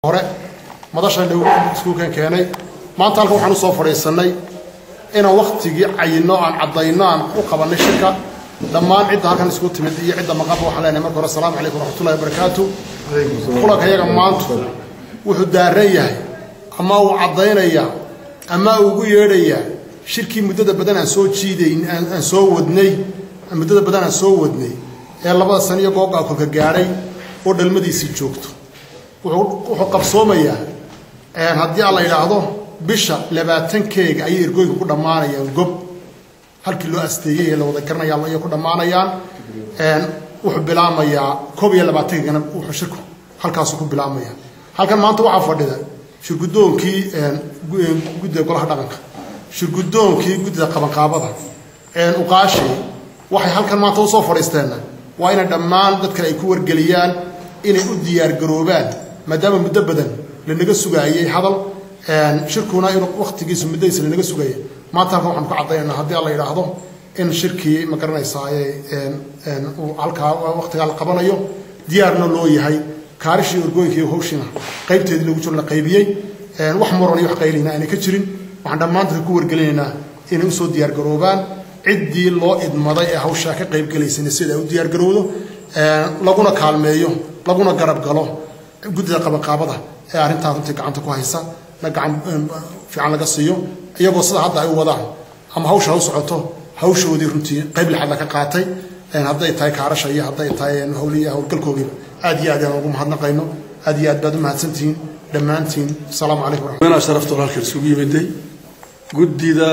hore madashan dhow iskuulkan keenay maanta halkan waxaan usoo fadhiisannay inaan waktigii cayinno aan caddayno aan u qabannay shirka dhammaan cidda halkan isku timid iyo cidda maqanba waxaan leenahay marka hore asalaamu calaykum waraxmatullahi wabarakaatu kulanka yaga maanta wuxuu daaran yahay ama uu caddaynayaa ama ugu yeedhayaa shirkii muddada badan aan soo jiidayn aan soo wadnay muddada badan aan soo wadnay ee labada san iyo googaa kolka gaadhay oo dhalmadiisii joogto wuxuu qabsoomayaa haddii aan la yidhaahdo bisha labaatankeega ayay ergooyinka ku dhammaanayaan gob halkii loo asteeyey ee la wada garanaya ayay ku dhammaanayaan wuxuu bilaamayaa koob iyo labaatankeegana wuxuu shirku halkaasu ku bilaamaya halkan maanta waxaa fadhida shirgudoonkii guddida golaha dhaqanka shirgudoonkii guddida qabanqaabada uqaashi waxay halkan maanta usoo fadhiisteenna waa inay dhammaan dadkan ay ku wargeliyaan inay u diyaargaroobaan maadaama muddo badan lanaga sugaayey hadal shirkuna inuu waktigiisu muddadiisa lanaga sugayay maanta halkan waxaan ku caddaynanaa haddii la yidhaahdo in shirkii ma garanaysaa halkaa waktigaa la qabanayo diyaarna loo yahay kaarishii orgooyinka iyo hawshiina qaybteedii lagu jiro la qaybiyey wax muran iyo wax qaylina aanay ka jirin waxaan dhammaan dadka ku wargelinaynaa inay usoo diyaargaroobaan ciddii loo idmaday ee hawshaa ka qaybgelaysana sida ay u diyaargarowdo laguna kaalmeeyo laguna garab galo guddida qabanqaabada ee arrintaa runtii gacanta ku haysa na gacan fiican laga siiyo iyagoo sida hadda ay u wadaan ama hawsha ha u socoto hawshoodii runtii qayb lixaad la ka qaatay hadday tahay kaarasha iyo hadday tahay hawliya howlgalkoogiiba aad iyo aad aan ugu mahadnaqayno aad iyo aad baad u mahadsantihiin dhammaantiin asalaamu calaykum mena sharaftool halkan isugu yimiday guddida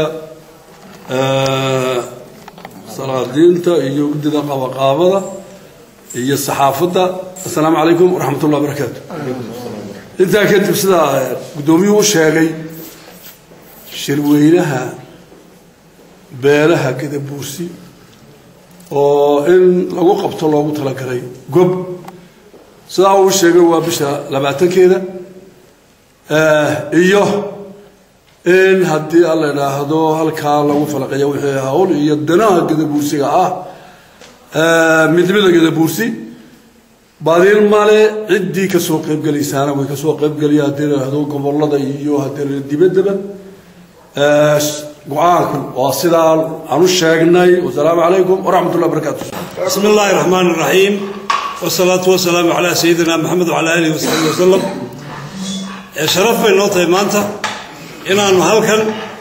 salaadiinta iyo guddida qabaqaabada iyo saxaafadda assalaamu calaykum waraxmat ullah barakaatu intaa kadib sidaa guddoomiyuhu u sheegay shirweynaha beelaha gadabuursi oo in lagu qabto loogu talagalay gob sidaa uu sheegay waa bisha labaatankeeda iyo in haddii alla idhaahdo halkaa lagu falaqeeyo wixii hawl iyo danaha gadabuursiga ah midnimada gadabuursi baadiil male ciddii kasoo qaybgelaysaana way kasoo qaybgelaya haddii la idhaahdo gobolada iyo haddii la dibaddaba go-aanku waa sidaa aan u sheegnay wasalaamu calaykum waraxmat ullah barakaatu بسم الله الرحمن الرحيم والصلاة والسلام على سيدنا محمد وعلى آله وصحبه وسلم شرف bay noo tahay maanta inaanu halkan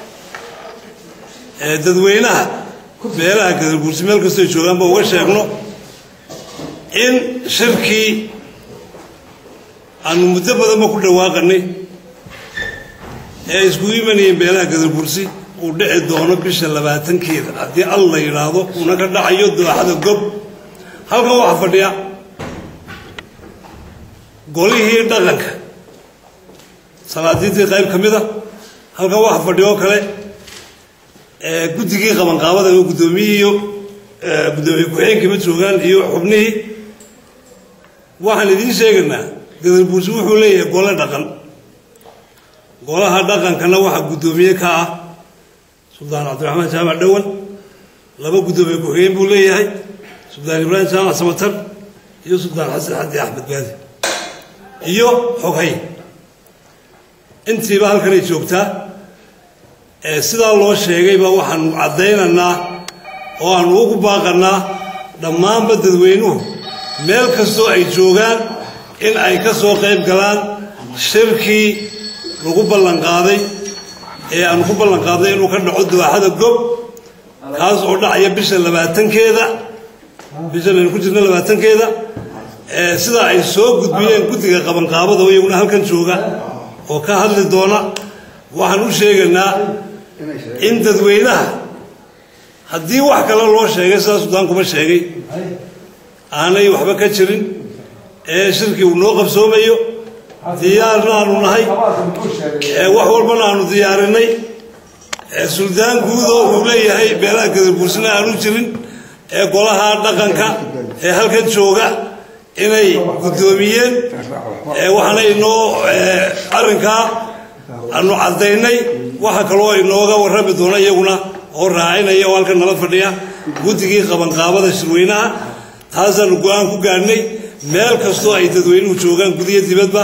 dadweynaha beelaha gadabuursi meel kastoo joogaanba uga sheegno in shirkii aanu muddo badanba ku dhawaaqanay ee iskugu imanayeen beelaha gadabuursi uu dhici doono bisha labaatankeeda haddii al la yidhaahdo uuna ka dhacayo dooxada gob halkan waxaa fadhiya golihii dhaqanka salaadiintii qayb ka mid a halkan waxaa fadhiya oo kale guddigii qabanqaabada oo guddoomiyihii iyo guddoomiye ku-xigeenkiiba joogaan iyo xubnihii waxaan idiin sheegaynaa gadabuursi wuxuu leeyahay gole dhaqan golaha dhaqankana waxaa guddoomiye ka ah suldaan cabdiraxmaan jaamac dhowan laba guddoomiye ku-xigeen buu leeyahay suldaan ibraahim jaamac samatar iyo suldaan xasan xadi axmed baadi iyo xoghay intiiba halkanay joogtaa sidaa loo sheegayba waxaanu caddaynaynaa oo aanu ugu baaqannaa dhammaanba dadweynuhu meel kastoo ay joogaan in ay ka soo qayb galaan shirkii lagu ballanqaaday ee aanu ku ballanqaaday inuu ka dhaco dooxada gob kaas oo dhacaya bisha labaatankeeda bishan aynu ku jirno labaatankeeda sidaa ay soo gudbiyeen guddiga qabanqaabada oo iyaguna halkan jooga oo ka hadli doona waxaan u sheegaynaa in dadweynaha haddii wax kale loo sheegay sidaa suldaan kuma sheegay aanay waxba ka jirin ee shirkii uu noo qabsoomayo diyaarna aanu nahay wax walbana aanu diyaarinay suldaan guud oo uu leeyahay beelaha gadabuursina aanu jirin ee golaha dhaqanka ee halkan jooga inay guddoomiyeen waxaana inoo arrinkaa aanu caddaynay waxa kaloo inooga warrami doona iyaguna oo raacinaya oo halkan nala fadhiya guddigii qabanqaabada shirweynaha taasaanu go-aan ku gaadhnay meel kastoo ay dadweynuhu joogaan gudiyo dibadba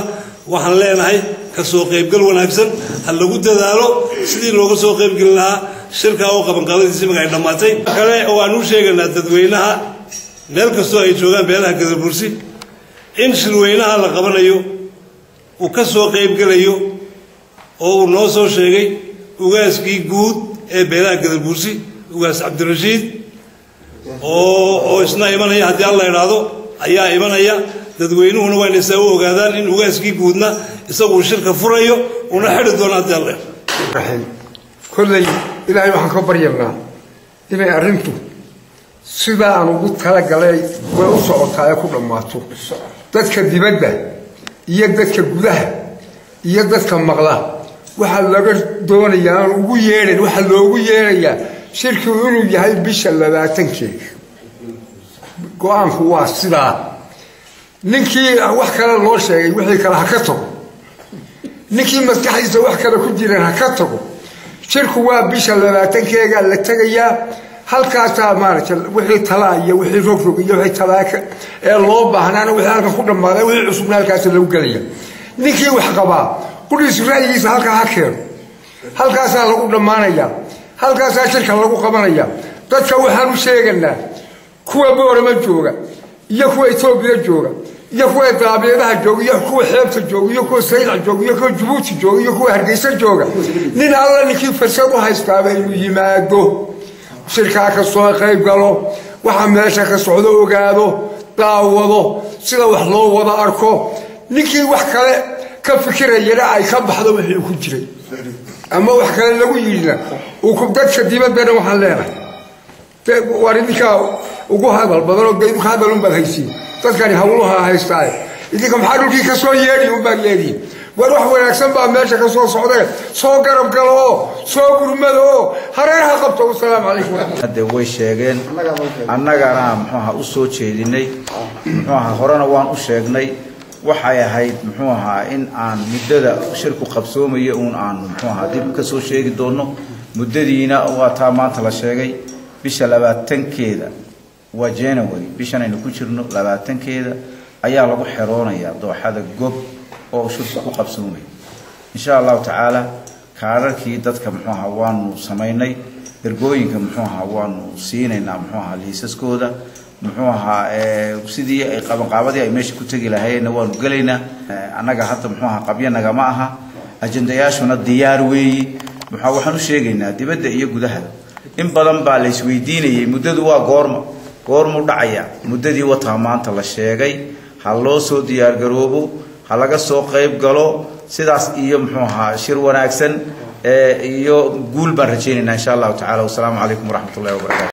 waxaan leenahay ka soo qaybgal wanaagsan ha lagu dadaalo sidii looga soo qaybgeli lahaa shirkaa oo qabanqaabadiisi marka ay dhammaatay kale oo aan u sheegaynaa dadweynaha meel kastoo ay joogaan beelaha gadabursi in shirweynaha la qabanayo uu ka soo qaybgelayo oo uu noo soo sheegay ugaaskii guud ee beelaha gadabursi ugaas cabdirashiid oo oo isna imanaya haddii alla idhaahdo ayaa imanaya dadweynuhuna waa inay saa u ogaadaan in ugaaskii guudna isaguu shirka furayo una xidhi doono haddii alla raxiim kolley ilaahay waxaan ka baryanaa inay arrintu sidaa aan ugu talagalay way u socotaa ee ku dhammaato dadka dibadda iyo dadka gudaha iyo dadka maqla waxaa laga doonayaa aan ugu yeedhan waxaa loogu yeedhayaa shirkigu inuu yahay bisha labaatankeeda go-aanku waa sidaa ninkii wax kale loo sheegay wixii kale ha ka tago ninkii maskaxdiisa wax kale ku jiran ha ka tago shirku waa bisha labaatankeega la tegayaa halkaasaa maaragtay wixii talaa iyo wixii rogrog iyo wixii talaaka ee loo baahnaana wixii halkan ku dhammaaday wixii cusubna halkaasa lagu gelaya ninkii wax qabaa qudhiisu ra'yigiisa halkaa ha keeno halkaasaa lagu dhammaanayaa halkaasaa shirka lagu qabanaya dadka waxaan u sheeganaa kuwa boorama jooga iyo kuwa etoobiya jooga iyo kuwa daabeedaha jooga iyo kuwa xeebta jooga iyo kuwa saylac jooga iyo kuwa jabuuti jooga iyo kuwa hargeysa jooga nin alla ninkii fursad u haystaaba inuu yimaado shirkaa ka soo qayb galo waxa meesha ka socdo ogaado daawado sida wax loo wada arko ninkii wax kale ka fikirayana ay ka baxdo wixii ku jiray ama wax kale lagu yidhina dadka dibaddana waxaan leenahay waar idinkaa ugu hadal badanoo de idinku hadal unbaad haysiin dadkani hawluha haystaaye idinka maxaa dhulkii ka soo yeedhi unbaad leedihin war wax wanaagsan baa meesha ka soo socdee soo garab galo oo soo gurmado oo hareeraha qabto wasalaamu calaykum hadde way sheegeen annagana muxuuaha u soo jeedinay muxuuaha horena waan u sheegnay waxay ahayd muxuu ahaa in aan muddada shirku qabsoomayo uun aanu muxuu ahaa dib ka soo sheegi doonno muddadiina waa taa maanta la sheegay bisha labaatankeeda waa january bishan aynu ku jirno labaatankeeda ayaa lagu xeroonayaa dooxada gob oo uu shirku ku qabsoomay insha allahu tacaala kaararkii dadka muxuu ahaa waanu samaynay ergooyinka muxuu ahaa waanu siinaynaa muxuu ahaa liisaskooda muxuu ahaa sidii ay qabanqaabadii ay meesha ku tegi lahayeenna waanu gelaynaa annaga hadda muxuu ahaa qabyo nagama aha ajendayaashuna diyaar weeyi muxua waxaan u sheegaynaa dibadda iyo gudaha in badan baa la isweydiinayay muddadu waa goorma goormuu dhacaya muddadii wataa maanta la sheegay ha loo soo diyaargaroobo ha laga soo qayb galo sidaas iyo muxuu ahaa shir wanaagsan iyo guul baan rajaynaynaa insha allahu tacala wasalaamu calaykum waraxmat ullahi wabarakatu